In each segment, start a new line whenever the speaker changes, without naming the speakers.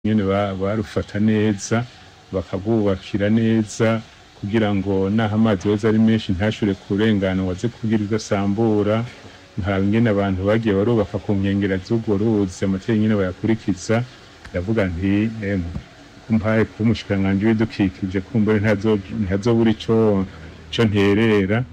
nyene ba- barufata neza bakabwubakira neza kugira ngo naho amazi yoza ari menshi ntashure kurengana waze kugira udasambura nkaraba ingene abantu bagiye barubaka ku nkengera z'urwo ruzi amategeko nyene bayakurikiza ndavuga nti emwe kumpaye kuba umushikiranganji w'ibidukikije kumbure ntazo- ntihazobura ico ico nterera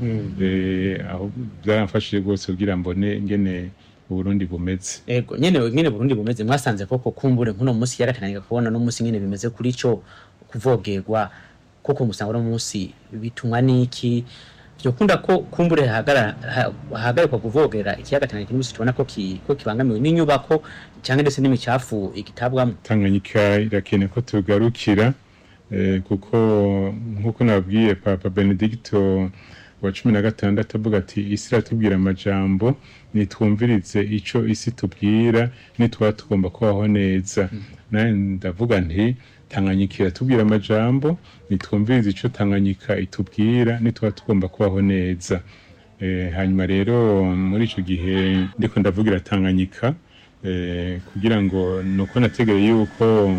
eh, aho byaramfashije rwose kugira mbone ingene uburundi bumeze
ego nyene nyene Burundi bumeze mwasanze koko kumbure nkuno munsi yarakananiga kubona no munsi nyene bimeze kuri ico kuvogerwa koko musanga no munsi bitumwa niki vyokunda ko kumbure hahagara ha- hahagarikwa kuvogera ikiyaga Tanganyika n'umusi tubona ko ki, ko kibangamiwe n'inyubako canke ndetse n'imicafu igitabwamo
tanganyika irakeneye ko tugarukira eh, kuko nk'uko nabwiye papa benedicto wa cumi na gatandatu avuga ati isi iratubwira amajambo nitwumvirize ico isi tubwira nitwaba tugomba kubaho neza naye ndavuga nti tanganyika iratubwira amajambo nitwumvirize ico tanganyika itubwira nitwaba tugomba kubaho neza Eh, hanyuma rero muri ico gihe ndiko ndavugira tanganyika eh, kugira ngo nuko nategereye yuko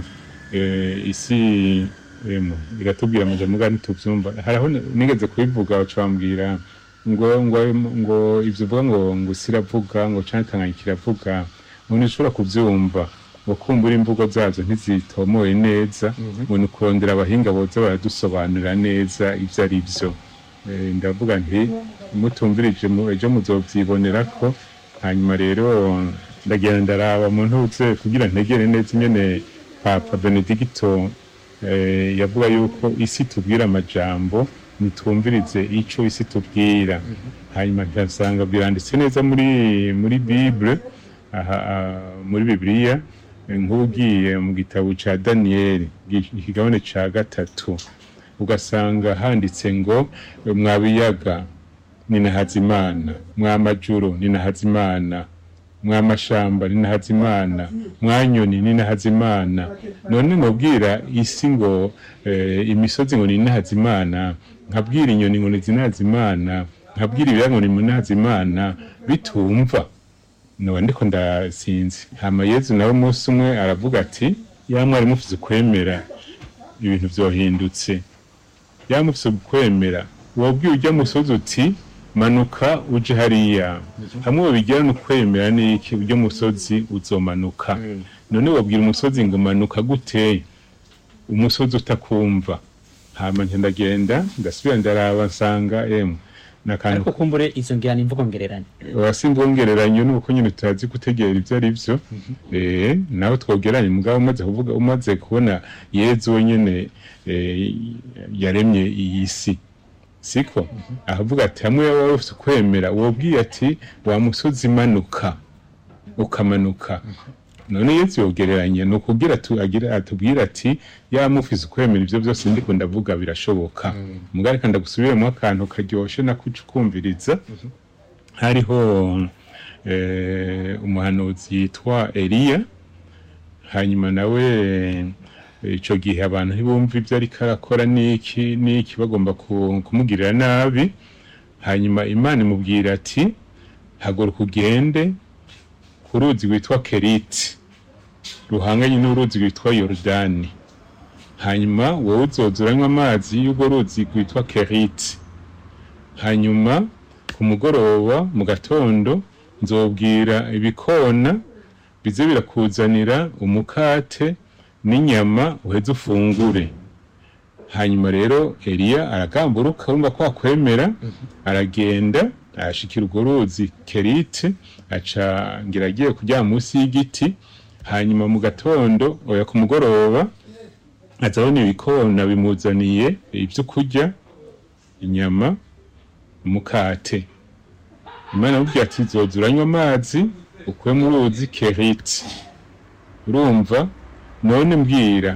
eh, isi emu, iratubwira amajambo ngani tuvyumva haraho n- nigeze kubivuga bacambwira ngo ngo ngo ivyo uvuga ngo ngo siravuga ngo canke tanganyika iravuga ngo ntushobora kuvyumva ngo kumbura imvugo zazo ntizitomoye neza ngo ni ukurondera abahinga boza baradusobanurira neza ivyo ari vyo Eh, ndavuga nti mutumvirije mu- ejo muzovyibonera ko hanyuma rero ndagenda ndaraba mu ntuze kugira ntegere neza ingene papa benedicto eh, yavuga yuko isi tubwira amajambo nitwumvirize ico isi tubwira hanyuma nkasanga biranditse neza muri muri bible aha ah, muri bibiliya eh, nk'ugiye mu gitabo ca daniyeli gi- ikigabane ca gatatu ugasanga handitse ngo mwa biyaga ni na hazimana mwa majuru ni na hazimana mwa mashamba ni na hazimana mwa nyoni ni na hazimana none nobwira isi ngo eh, imisozi ngo ni na hazimana nkabwira inyoni ngo ni zina hazimana nkabwira ibiyaga ngo ni na hazimana bitumva noba ndiko ndasinzi hama yezu nawe umunsi umwe aravuga ati ya mwari mufise ukwemera ibintu vyohindutse yamufise ukwemera wabwiye ujya musozi uti manuka uje hariya hamwe babigira no kwemera n'iki ujya musozi uzomanuka none wabwira umusozi ngo manuka gute umusozi utakumva hama nca ndagenda ndasubira ndaraba nsanga emwe nakantu
ariko kumbure izo ngira ni imvugo ngereranye
wasimvongereranyo nuko nyine tutazi gutegera ivyo ari vyo eh nawe twogeranye mugabo umaze kuvuga umaze kubona yezu wenyene eh, yaremye iyi si siko ahavuga ati hamwe waba ufite ukwemera wobwiye ati wa musozi manuka ukamanuka none yesu yogereranye ni ukugira atu- agira- atubwira ati yamufise ukwemera ivyo byose ndiko ndavuga birashoboka mugabo reka ndagusubiremo akantu karyoshe nakuca ukumviriza hariho eh, umuhanuzi yitwa eliya hanyuma nawe eh, ico gihe abantu ntibumva ivyo ariko arakora n'iki n'iki bagomba ku- kumugirira nabi hanyuma imana imubwira ati haguruka ugende ku ruzi rwitwa keriti ruhanganye n'uruzi rwitwa yorodani hanyuma wowe uzoza uranywa amazi y'urwo ruzi rwitwa keriti hanyuma ku mugoroba mu gatondo nzobwira ibikona bize birakuzanira umukate n'inyama uheze ufungure hanyuma rero eliya aragamburuka urumva ko akwemera aragenda arashikira urwo ruzi kerite aca ngira agiye kuryama munsi y'igiti hanyuma mu gatondo oya ku mugoroba azabona ibikona bimuzaniye ibyo kurya inyama umukate imana amubwira ati zoza uranywa amazi ukuye mu ruzi keriti urumva none mbwira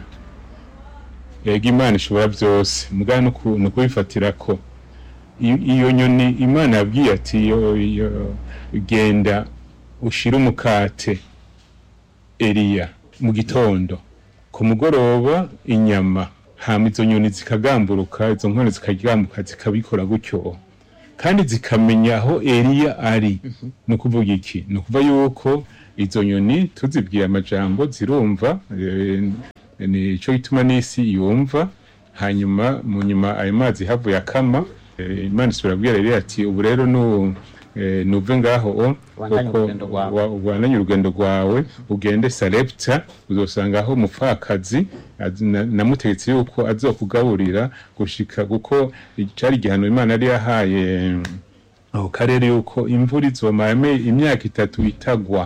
yego imana ishobora byose mugabo ni uku- ni ukubifatira ko I- iyo nyoni imana yabwiye ati yo- yo- genda ushire umukate eliya mu gitondo ku mugoroba inyama hama izo nyoni zikagamburuka izo nkone zikagambuka zikabikora gutyo kandi zikamenya aho eliya ari ni ukuvuga iki ni ukuvuga yuko izo nyoni tuzibwiye amajambo zirumva eh, nico gituma n'isi yumva hanyuma mu nyuma ayo mazi havuye akama eh, imana isubira kubwira rero ati ubu rero nu eh, nuve ngaho o
Ubandanye
kuko
urugendo rwawe."
wa- ubandanye urugendo rwawe ugende sarepta uzosangaho umupfakazi az- na- namutegetse yuko azokugaburira gushika kuko cari igihano imana yari yahaye aho karere yuko imvura izomara ime- imyaka itatu itagwa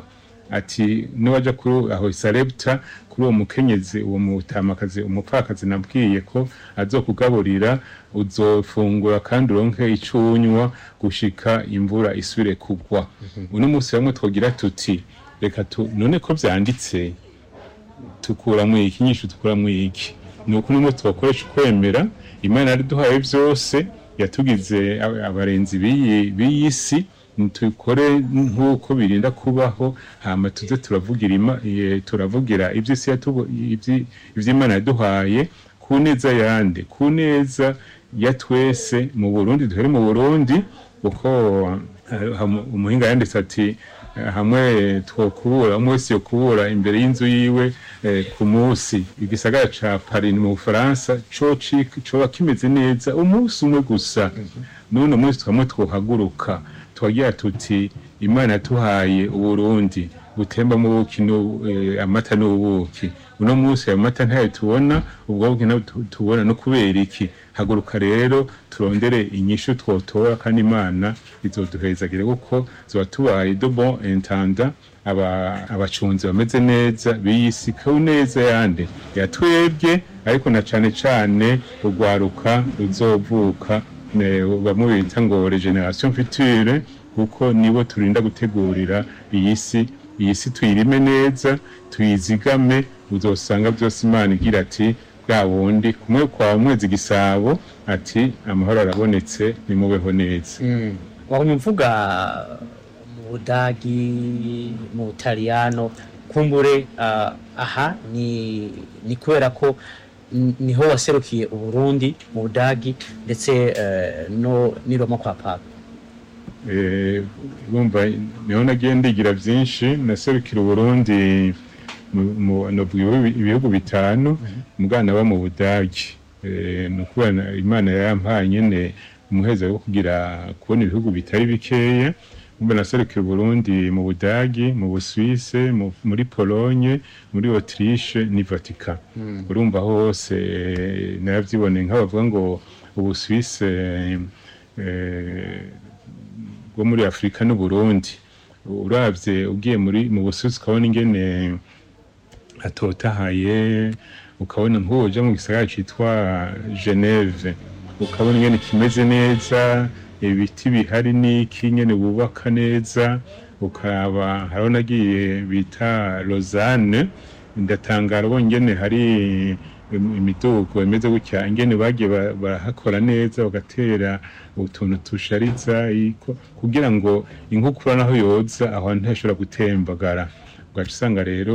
ati niwaja kuri aho sarepta kuri uwo mukenyezi uwo mutamakazi umupfakazi nabwiye ko azokugaburira uzofungura kandi uronke ico unywa gushika imvura isubire kugwa uno munsi bamwe twogira tuti reka tu none ko vyanditse tukuramwo iki inyishu tukuramwo iki ni uko nimwe tubakoresha ukwemera imana yariduhaye vyose yatugize ab- abarenzi b'iyi b'iyi si tukore nk'uko birinda kubaho hama tuze turavugira ima- eh, turavugira ivy'isi yatubu- ivyi- ivy'imana yaduhaye ku neza yande ku neza ya twese mu burundi duhere mu burundi kuko eh, ham- umuhinga yanditse ati eh, hamwe twokubura umwe wese yokubura imbere y'inzu yiwe eh, ku munsi igisagara ca Paris mu Bufaransa co ci- coba kimeze neza umunsi umwe gusa none umunsi twamwe twohaguruka twagira tuti imana yatuhaye uburundi butembamo ubuki n'u- eh, amata n'ubuki uno munsi ayo mata ntayo tubona ubwo buki ntabwo tu- tubona no kubera iki haguruka rero turondere inyishu twotora kandi imana izoduhezagire kuko zoba tubaye de bon intenda aba- abacunzi bameze neza biyisi ku neza yande yatwebwe ariko na cane cane urwaruka ruzovuka ne- bamwe bita ngo regeneration future kuko nibo turinda gutegurira iyi si iyi si tuyirime neza tuyizigame uzosanga byose imana igira ati bwa wundi kumwe kwa mwezi gisabo ati amahoro arabonetse nimubeho neza
wahumye mvuga mu budagi mu butaliyano kumbure ah, aha ni ni kubera ko n- niho waserukiye uburundi mu budagi ndetse eh, no ni Roma kwa papa
Eh, urumva niho nagiye ndigira byinshi naserukira uburundi mu- mu- novuga ibihugu- ibihugu bitanu mugana ba mu budagi Eh, ni ukuvuga na- imana yampaye nyene umuheza wo kugira kubona ibihugu bitari bikeya umva naserukira uburundi mu budagi mu busuwise mu- muri pologne muri autriche ni vatican urumva hose eh, naravyiboneye nk'abavuga ngo ubusuwise eh, bwo muri afurika n'uburundi uravye ugiye muri mu busuwisi ukabona ingene hatotahaye ukabona nk'uja mu gisagara citwa geneve ukabona ingene kimeze neza ibiti bihari n'iki nyene bubaka neza ukaba hariho nagiye bita lausanne ndatangara ubonye ingene hari im- imidugo imeze gutya ingene bagiye ba- barahakora neza bagatera utuntu tushariza iko- kugira ngo inkukura naho yoza aho ntashobora gutembagara ugaca usanga rero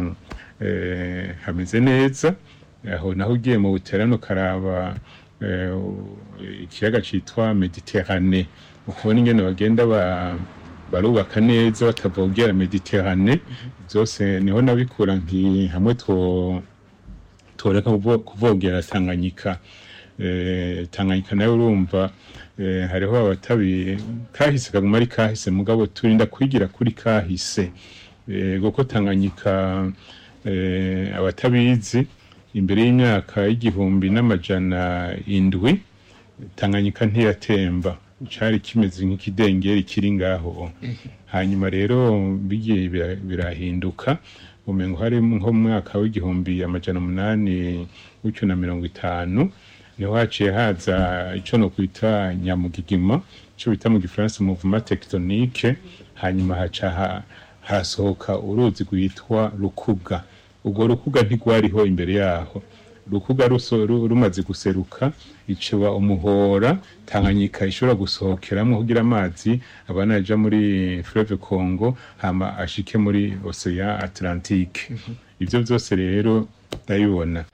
eh, hameze neza aho naho ugiye mu buterano ukaraba eh, ikiyaga citwa mediterane ukabona ingene bagenda ba barubaka neza batavogera mediterane byose niho nabikura nti hamwe two toreka kuvo- kuvogera tanganyika eh, tanganyika nayo urumva eh, hariho abatabi kahise kaguma ari kahise mugabo turinda kwigira kuri kahise eh, kuko tanganyika eh, abatabizi imbere y'imyaka y'igihumbi n'amajana indwi tanganyika ntiyatemba cari kimeze nk'ikidengeri kiri ngaho hanyuma rero bigiye bira- birahinduka umengo hari nko mu mwaka w'igihumbi amajana umunani gutyo na mirongo itanu niho haciye haza ico no kwita nyamugigima ico bita mu gifaransa mouvement tectonique hanyuma haca ha- hasohoka uruzi rwitwa rukuga urwo rukuga ntigwariho imbere yaho rukuga ruso- ru- rumaze guseruka iciba umuhora tanganyika ishobora gusohokeramwo kugira amazi abana aja muri fleuve congo hama ashike muri ocean atlantique ivyo vyose rero ndabibona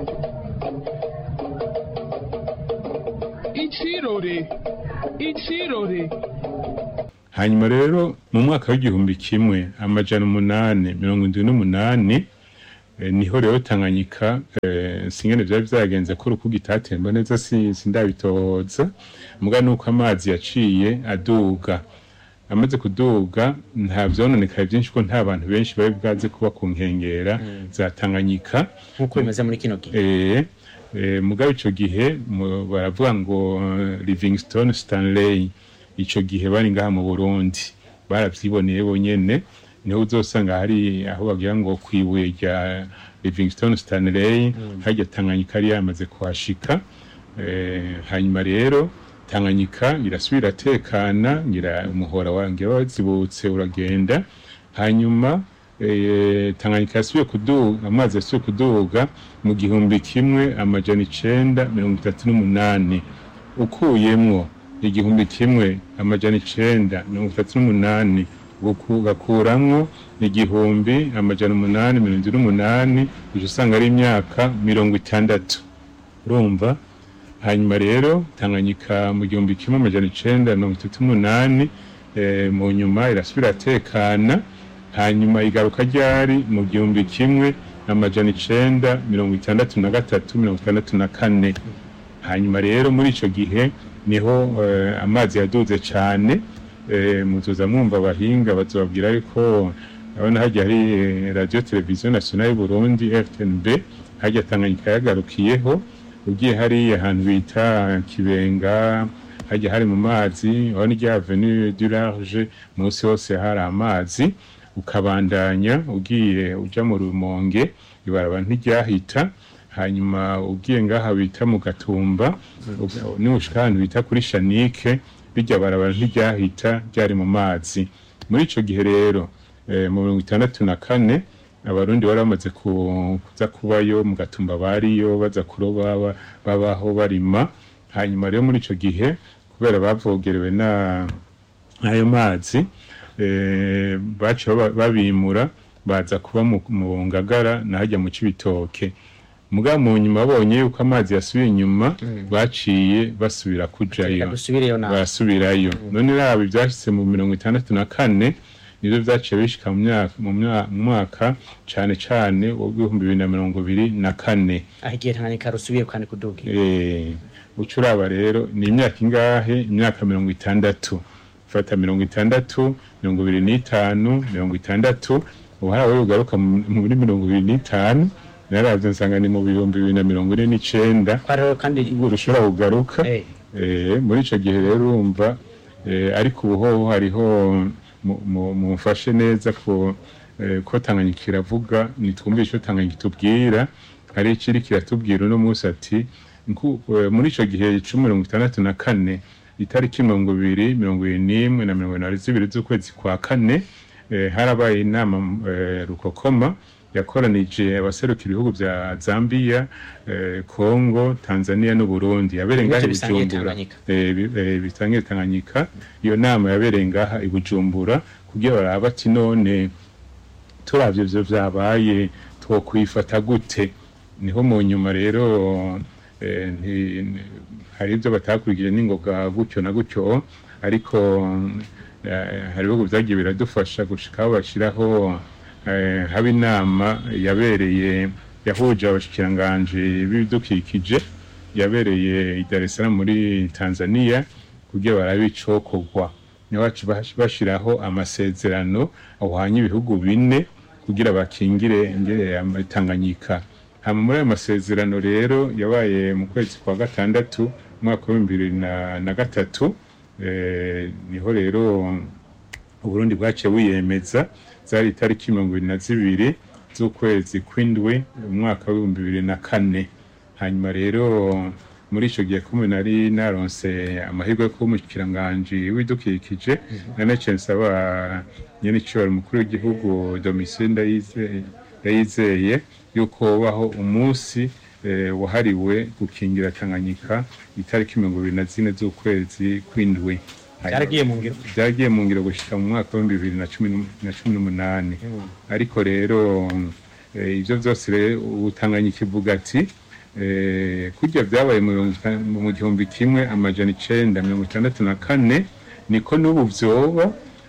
Ichirore. Ichirore.
hanyuma rero mu mwaka w'igihumbi kimwe amajana umunani mirongo indwi n'umunani eh, niho rero tanganyika eh, singene vyari vyagenze ko urukuga itatemba neza si- sindabitohoza muga nuko amazi yaciye aduga amaze kuduga nta vyononekaye vyinshi ko nta bantu benshi bari bwaze kuba ku nkengera za tanganyika
nk'uko bimeze muri kino gihe
eh, eh, mugabe ico gihe mu- baravuga ngo eh, Livingstone Stanley ico gihe bari ngaha mu Burundi baravyiboneye bonyene niho uzosanga hari aho bagira ngo kwibuye rya Livingstone Stanley harya Tanganyika yari yamaze kuhashika eh, hanyuma rero Tanganyika irasubira tekana ngira umuhora wange wazibutse uragenda hanyuma eh, Tanganyika yasubiye kuduga amazi yasubiye kuduga mu gihumbi kimwe amajana icenda mirongo itatu n'umunani ukuyemwo igihumbi kimwe amajana icenda mirongo itatu n'umunani uku- ugakuramwo igihumbi amajana umunani mirongo indwi n'umunani uca usanga ari imyaka mirongo itandatu urumva hanyuma rero tanganyika mu gihumbi kimwe amajana icenda mirongo itatu n'umunani eh, mu nyuma irasubira tekana hanyuma igaruka ryari mu gihumbi kimwe amajana icenda mirongo itandatu na gatatu mirongo itandatu na kane hanyuma rero muri ico gihe niho eh, amazi yaduze cane eh, muzoza mwumva abahinga bazobabwira ariko urabona harya hari eh, radio televiziyo nationale y'uburundi rtnb harya tanganyika yagarukiyeho ugiye hariya ahantu bita kibenga hajya hari mu mazi urabona irya avenue du large munsi hose hari amazi ukabandanya ugiye uja mu rumonge ibarabara ntiryahita hanyuma ugiye ngaha bita mu gatumba nibushika ahantu bita kuri shanike rijya barabara ntiryahita ryari mu mazi muri ico gihe rero eh, mu mirongo itandatu na kane abarundi bari bamaze ku- kuza kubayo mu gatumba bariyo baza kuroba ba- babaho barima hanyuma rero muri ico gihe kubera bavogerewe na ayo mazi eh, baciye baba- babimura baza kuba mu, mu ngagara nahajya mu cibitoke muga mu nyuma babonye yuko amazi yasubiye inyuma baciye basubira
reka
kujayo
dusubireyo nawe
barasubirayo none raba ibyashitse mu mirongo itandatu na kane nivyo vyaciye bishika mu myaka mu mya- mu mwaka cane cane w'ibihumbi bibiri na mirongo ibiri na kane
aho igihe tanganyika rusubiye kandi kuduga
Eh, uca uraba rero ni imyaka ingahe imyaka mirongo itandatu fata mirongo itandatu mirongo ibiri n'itanu mirongo itandatu ubu hari aho ugaruka mu- muri mirongo ibiri n'itanu naravyo nsanga ni mu bihumbi bibiri na mirongo ine n'icenda
ko rero kandi
urushobora kugaruka
eh,
Eh, muri ico gihe rero urumva eh, ariko ubu hoho hariho mu- mu- mumfashe neza ko eh, ko Tanganyika iravuga nitwumve ico Tanganyika itubwira hari ikiri kiratubwira uno munsi ati nku- eh, muri ico gihe cumi mirongo itandatu na kane itariki mirongo ibiri mirongo ibiri n'imwe na mirongo inani zibiri z'ukwezi kwa kane eh, harabaye inama eh, rukokoma yakoranije abaserukira ibihugu vya Zambia, eh, Congo, Tanzania n'Uburundi yabereye ngaha i
Ibihugu bisangiye
Bujumbura
Tanganyika.
eh, bi- eh, bisangiye Tanganyika iyo nama yabereye ngaha i Bujumbura kugira barabe ati none turavye ivyo vyabaye twokwifata gute niho mu nyuma rero eh, nti- ni- hari ibyo batakurikije n'ingoga gutyo na gutyo ariko eh, hari ibihugu vyagiye biradufasha gushika aho bashiraho eh, haba inama yabereye yahuje abashikiranganji b'ibidukikije yabereye i Dar es Salaam muri Tanzania kugira barabe icokorwa niho baca bash- bashiraho amasezerano ahwanye ibihugu bine kugira bakingire ingere ya Tanganyika hama muri ayo masezerano rero yabaye mu kwezi kwa gatandatu umwaka w'ibihumbi bibiri na, na gatatu eh, niho rero uburundi bwaciye wiyemeza zari itariki mirongo ibiri na zibiri z'ukwezi kw'indwi umwaka w'ibihumbi bibiri na kane hanyuma rero muri ico gihe kumwe nari naronse amahirwe yo kuba umushikiranganji w'ibidukikije nanaciye nsaba nyene icibaro umukuru w'igihugu Domitien Ndayizeye yayizeye yuko wobaho umunsi eh, wahariwe gukingira Tanganyika itariki mirongo ibiri na zine z'ukwezi kw'indwi
byaragiye mu ngiro
byagiye mu ngiro gushika mu mwaka w'ibihumbi bibiri na cumi n'um- na cumi n'umunani ariko rero eh, ivyo vyose rero ubu Tanganyika ivuga ati eh, kurya vyabaye mu mirongo itanu- mu gihumbi kimwe amajana icenda mirongo itandatu na kane niko n'ubu vyoba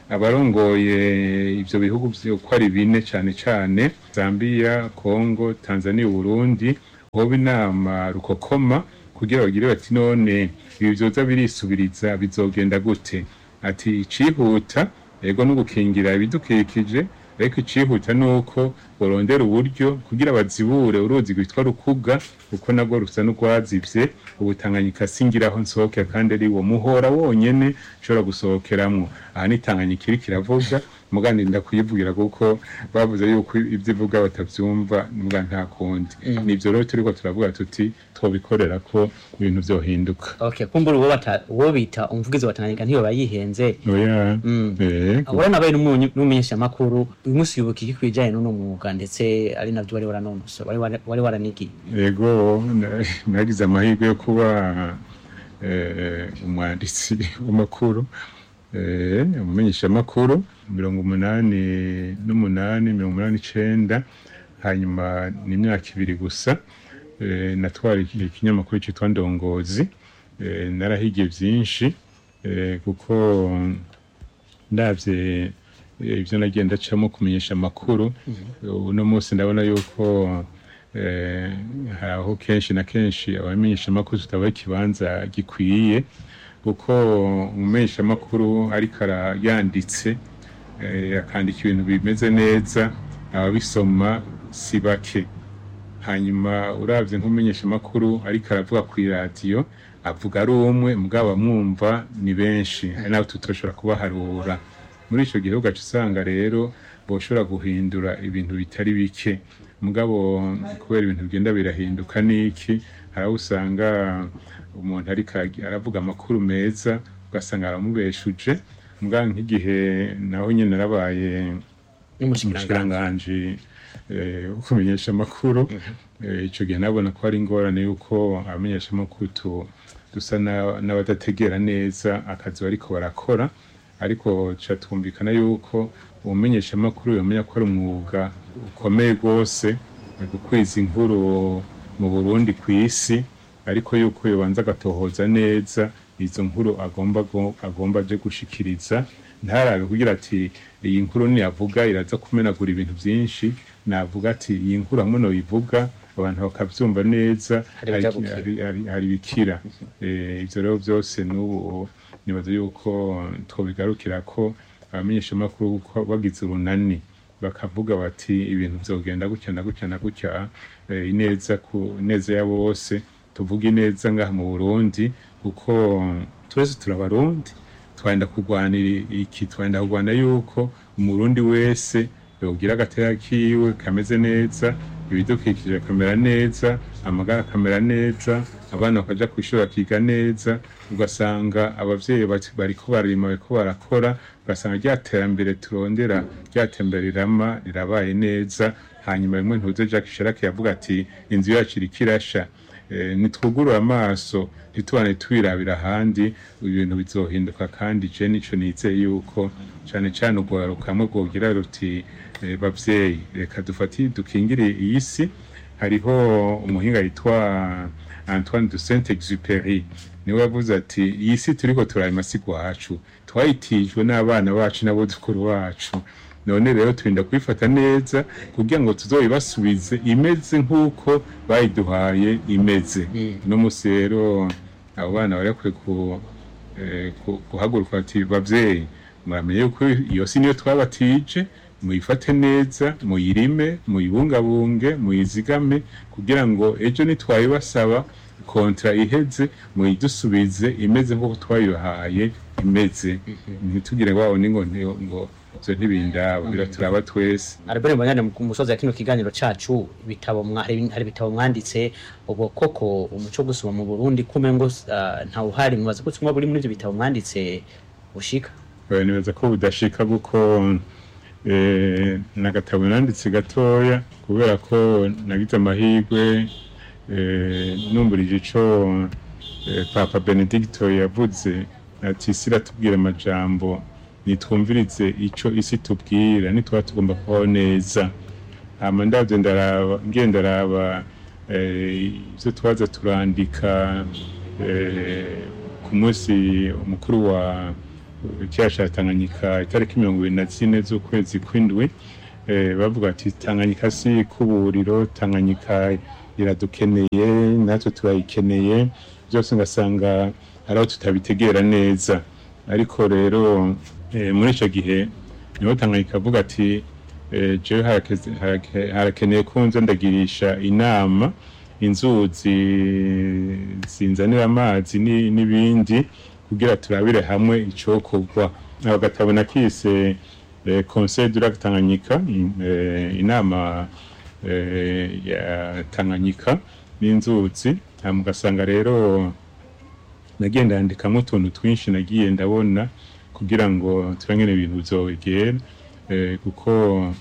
abarongoye ivyo bihugu vyo ko ari bine cane cane Zambia, Congo, Tanzania, Burundi hoba inama rukokoma kugira bagire bati none ibi vyoza birisubiriza bizogenda gute ati icihuta ego no gukingira ibidukikije ariko icihuta nuko borondera uburyo kugira bazibure uruzi rwitwa rukuga kuko nabwo rusa n'urwazivye ubutanganyika singiraho nsohokera kandi ari wo muhora wonyene nshobora gusohokeramwo aha ni tanganyika iriko iravuga mugandi ndakuyivugira kuko bavuze yuko ivyo ivuga batavyumva mbwa nta kundi nivyo rero turiko turavuga tuti twobikorera ko ibintu vyohinduka
okay kumbura uwo bata uwo bita umuvugizi wa Tanganyika ntiyo bayihenze
oya
Mm.
eh,
Ahora nabaye n'umumenyesha makuru uyu munsi yubuka iki kwijanye n'uno mwuga ndetse ari navyo wari waranonoso wari wari- wari waranigiye
Ego na- nagize amahirwe yo kuba eh, umwanditsi w'amakuru eh, umumenyeshamakuru mirongo umunani n'umunani mirongo umunani n'icenda hanyuma ni imyaka ibiri gusa eh, natwara iki- ikinyamakuru cyitwa ndongozi eh, narahigiye byinshi eh, kuko ndavye eh, ivyo nagenda acamo kumenyesha amakuru uno munsi ndabona yuko eh, hari aho kenshi na kenshi abamenyesha amakuru tutabaha ikibanza gikwiye kuko umumenyesha amakuru ariko ara- yanditse eh, akandika ibintu bimeze neza ababisoma si bake hanyuma uravye nk'umumenyesha amakuru ariko aravuga ku iradiyo avuga ari umwe mugabo amwumva ni benshi hari n'abo tutoshobora kubaharura muri ico gihe ugaca usanga rero boshobora guhindura ibintu bitari bike mugabo kubera ibintu bigenda birahinduka n'iki hari aho usanga umuntu ariko agi- aravuga amakuru meza ugasanga aramubeshuje mugabo nk'igihe naho nyene narabaye
n'umushikiranganji
umushikiranganji eh, wo kumenyesha amakuru Eh, ico gihe nabona ko hari ingorane yuko abamenyesha amakuru tu- dusa na- n'abadategera neza akazi bariko barakora ariko ca twumvikana yuko umumenyesha amakuru yomenya ko ari umwuga ukomeye rwose mu gukwiza inkuru mu Burundi kw'isi ariko yuko yobanza agatohoza neza izo nkuru agomba go- agomba aje gushikiriza ntarabe kugira ati iyi nkuru niyavuga iraza kumenagura ibintu byinshi navuga ati iyi nkuru hamwe noyivuga abantu bakavyumva neza
Hari ibija
hari-
gukira.
hari- hari- hari bikira Eh, ivyo rero byose n'ubu nibaza yuko twobigarukira ko abamenyeshamakuru ko bagize urunani bakavuga bati ibintu vyogenda gutya na gutya na gutya eh, ineza ku ineza ya bose tuvuga ineza ngaha mu Burundi kuko twese turabarundi twenda kurwanira iki twenda kurwana yuko umurundi wese yogira agateka kiwe kameze neza ibidukikije bikamera neza amagara akamera neza abana bakaja kw'ishuri bakiga neza ugasanga abavyeyi bati- bariko barima bariko barakora ugasanga rya terambere turondera rya tembere rirama rirabaye neza hanyuma rimwe ntuze Jacques Chirac yavuga ati inzu yacu iriko irasha Eh, nitwugurura amaso ntitubane twirabira ahandi ibintu bizohinduka kandi je nico nizeye yuko cane cane urwaruka kamwe rwogira ruti eh, bavyeyi reka dufati dukingire iyi si hariho umuhinga yitwa Antoine de Saint-Exupéry niwe yavuze ati iyi si turiko turarima si gwacu twayitijwe n'abana bacu n'abuzukuru bacu none rero turinda kuyifata neza kugira ngo tuzoyibasubize imeze nk'uko bayiduhaye imeze no musi rero abo bana bari bakwiye ku, eh, ku- guhaguruka bati bavyeyi muramenye yuko iyo si niyo twabatije muyifate neza muyirime muyibungabunge muyizigame kugira ngo ejo nitwayibasaba kontra iheze muyidusubize imeze nk'uko twayibahaye imeze ntitugire ngo babone ngo nti- ngo ivyo ntibindaba biraturaba twese
Albert Mbanyane mu musozi ya kino kiganiro cacu ibitabo mwa- hari hari ibitabo mwanditse ubwo koko umuco wo gusoma mu Burundi kumengo uh, nta uhari mubaza ko tumwe buri muri ivyo bitabo mwanditse ushika
Oya, nibaza ko budashika kuko eh, nagatabo nanditse gatoya kubera ko nagize amahirwe eh, numburije ico eh, papa benedicto yavuze ati isi iratubwira amajambo nitwumvirize ico isi tubwira nitwaba tugomba kubaho neza hama ndavyo ndaraba ngiye ndaraba eh, ivyo twaza turandika eh, ku munsi umukuru wa ikiyaga ca tanganyika itariki mirongo ibiri na zine z'ukwezi kw'indwi eh, bavuga ati tanganyika si kuburiro tanganyika iradukeneye natwe turayikeneye byose ngasanga hari aho tutabitegera neza ariko rero eh, muri ico gihe niho tanganyika avuga ati eh, jewe harakeze- harake- harakeneye ko nza ndagirisha inama inzuzi zinzanira amazi ni- n'ibindi kugira turabire hamwe icokorwa aho gatabo nakise eh, conseil du lac tanganyika in- eh, inama eh, ya tanganyika n'inzuzi hama ugasanga rero nagiye ndandikamo utuntu twinshi nagiye ndabona kugira ngo turangene ibintu bizogera eh, kuko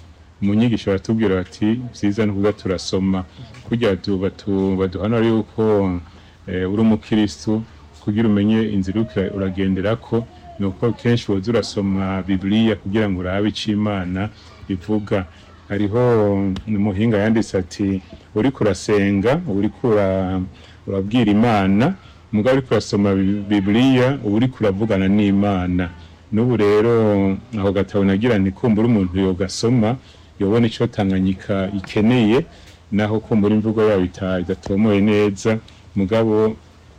mu nyigisho baratubwira bati vyiza ni kuza turasoma kugira tu- batu- baduhanura yuko eh, uri umukristu kugira umenye inzira uriko uragenderako ni uko kenshi woza urasoma bibiliya kugira ngo urabe ico imana ivuga hariho umuhinga yanditse ati uriko urasenga uriko ura- urabwira imana mugabo uriko urasoma Bi- bibiliya uba uriko uravugana n'imana n'ubu rero aho gatabo nagira nti kumbura umuntu yogasoma yobona ico tanganyika ikeneye naho kumbura imvugo yayo ita- idatomoye neza mugabo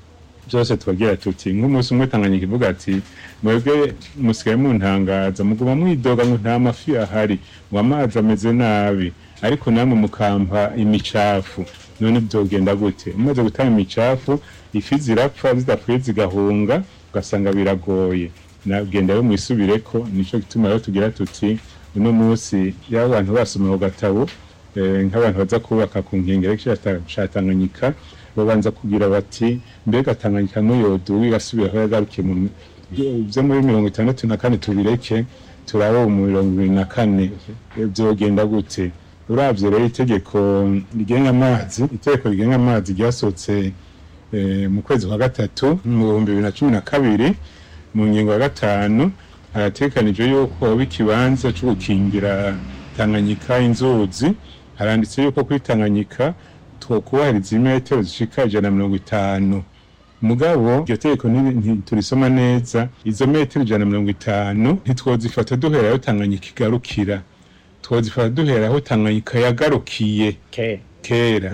byose tubagira tuti nk'umunsi umwe tanganyika ivuga ati mwebwe musigaye muntangaza muguma mwidoga ngo nta mafi ahari ngo amazi ameze nabi ariko namwe mukampa imicafu none byogenda gute umaze gutanga imicafu ifi zirapfa zidapfuye zigahunga ugasanga biragoye nagenda yo mwisubireko nico gituma rero tugira tuti uno munsi yaba abantu basoma ku gatabo eh, nk'abantu baza kubaka ku nkengero y'ikiyaga ca Tanganyika babanza kugira bati mbega Tanganyika n'uyoduwe igasubira aho yagarukiye mu byo muri mirongo itandatu na kane tubireke turaba mu mirongo ibiri na kane byogenda gute uravye rero itegeko rigenga amazi itegeko rigenga amazi ryasohotse eh, mu kwezi kwa gatatu mu bihumbi bibiri na cumi na kabiri mu ngingo ya gatanu haratekanijwe yuko hoba ikibanza cyo gukingira Tanganyika inzuzi haranditse yuko kuri Tanganyika twokubahiriza imetero zishika ijana na mirongo itanu mugabo iryo tegeko nti- ntiturisoma neza izo metero ijana na mirongo itanu ntitwozifata duhera aho Tanganyika igarukira twozifata duhera aho Tanganyika yagarukiye
ke
kera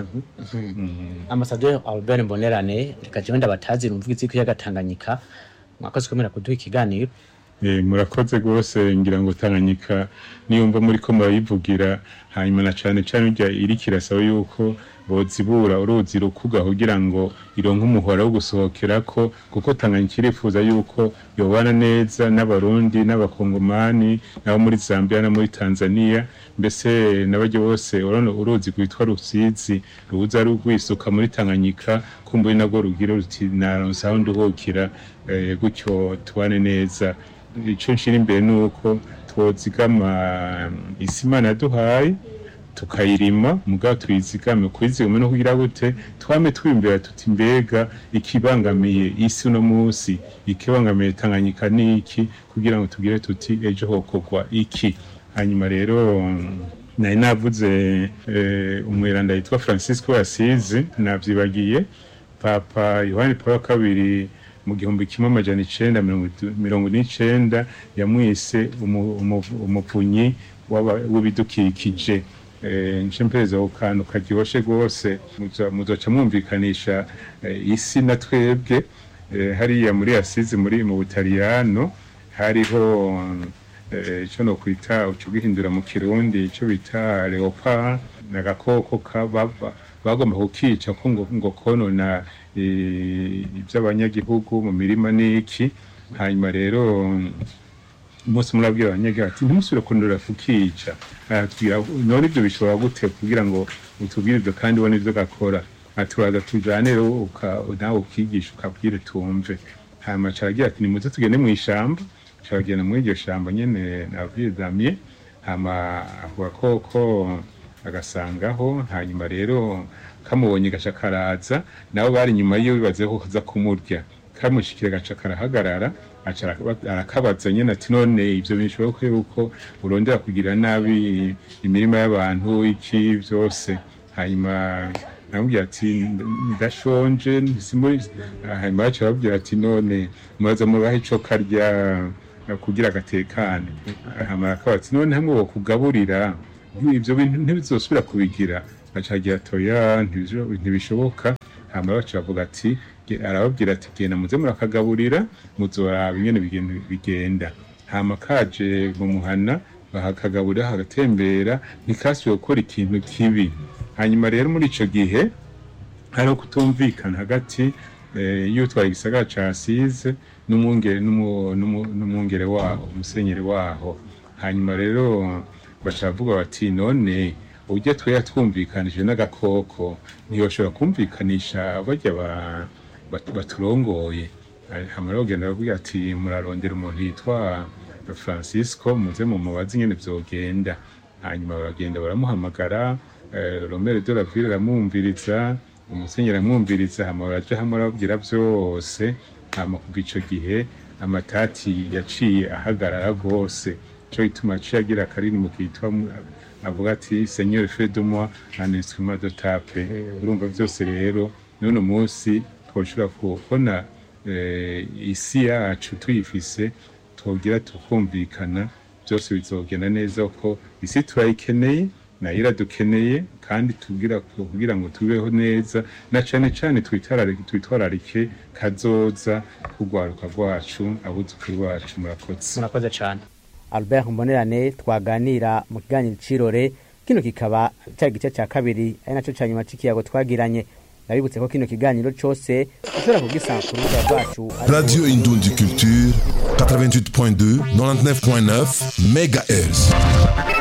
Ambassadeur Albert Mbonerane reka jewe ndabatazi rumvuga izi kuyaga Tanganyika mwakoze kwemera kuduha ikiganiro
Eh, murakoze rwose ngira ngo Tanganyika niyumva muri ko murayivugira hanyuma na cane cane urya iriko irasaba yuko bozibura uruzi rukuga kugira ngo ironke umuhora wo gusohokerako kuko Tanganyika irifuza yuko yobana neza n'abarundi n'abakongomani nabo muri Zambia no muri Tanzania mbese n'abaryo bose urabona uruzi rwitwa Rusizi ruza rugwisuka muri Tanganyika kumbuye nabwo rugira ruti naronse aho nduhukira eh, gutyo tubane neza ico nshira imbere ni uko twozigama isi imana yaduhaye tukayirima mugabo tuyizigame kuyizigama no kugira gute twame twimbera tuti mbega ikibangamiye isi uno munsi ikibangamiye tanganyika niki kugira ngo tugire tuti ejo hokorwa iki hanyuma rero nari navuze eh, umweranda yitwa francisco yasizi navyibagiye papa yohani paul wa kabiri mu gihumbi kimwe amajana icenda mirongo itu- mirongo n'icenda yamwise umu- umu- umuvunyi w'aba- w'ibidukikije Eh, nce mpereza ku kantu karyoshe rwose muza- muzoca mwumvikanisha eh, isi na twebwe Eh, hariya muri asizi muri mu butaliyano hariho eh, ico no kwita uco gihindura mu kirundi ico bita leopard nagakoko kababa bagomba kukica ko ngo, ngo konona eh, ivy'abanyagihugu mu mirima n'iki hanyuma rero umunsi umwe arabwira abanyagihugu ati ntimusubire kundura kukica aratubwira none ibyo bishobora gute kugira ngo utubwire ibyo kandi ubone ibyo gakora aturaza tujane rero uka- nawe ukigisha ukabwire tumve hanyuma caragira ati nimuze tugende mu ishamba caragenda muri iryo shamba nyene nabwiye damye hama ako gakoko agasangaho hanyuma rero kamubonye gaca karaza nabo bari inyuma yiwe bibaze ko kaza kumurya kamushikira gaca karahagarara aca araka- arakabaza nyene ati none ivyo bishoboka yuko urondera kugira nabi imirima y'abantu iki vyose hanyuma namubwira ati ndashonje simuri hanyuma baca babwira ati none muraza mubahe ico karya eh, kugira agatekane hamara akaba ati none hamwe wokugaburira ibyo bintu ntibizosubira kubigira acagira toya ntibisho- ntibishoboka hama baca bavuga ati ge- arababwira ati genda muze murakagaburira muzoraba ingene bigenda- bigenda hama kaje mu muhana bahakagaburira hagatembera ntikasubiye gukora ikintu kibi hanyuma rero muri ico gihe hariho kutumvikana hagati eh, y'utwaye igisagara ca Asize n'umwungere n'umu- n'umu- n'umwungere waho umusenyeri waho hanyuma rero bacavuga bati none ujya twera twumvikanije n'agakoko ntiyoshobora kumvikanisha barya ba- bat- baturongoye hama rero genda bavuga ati murarondera umuntu yitwa Francisco muze mu mubazi ingene vyogenda hanyuma baragenda baramuhamagara eh, Romero de la Ville aramwumviriza umusenyeri aramwumviriza hama baraja hamwe arababwira vyose hama kuva ico gihe amatati yaciye ahagarara rwose co gituma aciye agira akaririmbo kitwa mu- avuga ati seigneur fait de moi un instrument de tape urumva vyose rero n'uno munsi twoshobora kubona eh, isi yacu tuyifise twogira tukumvikana byose bizogenda neza ko isi turayikeneye nayo iradukeneye kandi tugira kugira ngo tubeho neza na cane cane twitararike twitwararike kazoza kugwaruka rwacu abuzukuru bacu murakoze
murakoze cyane albert mbonerane twaganira mu kiganiro cirore kino kikaba cyari igice cya kabiri ari nacyo cya nyuma c'ikiyago twagiranye ndabibutse ko kino kiganiro cose ushobora kugisanga ku rubuga rwacu ariko-
Radio Indundi Culture 88.2 99.9 MHz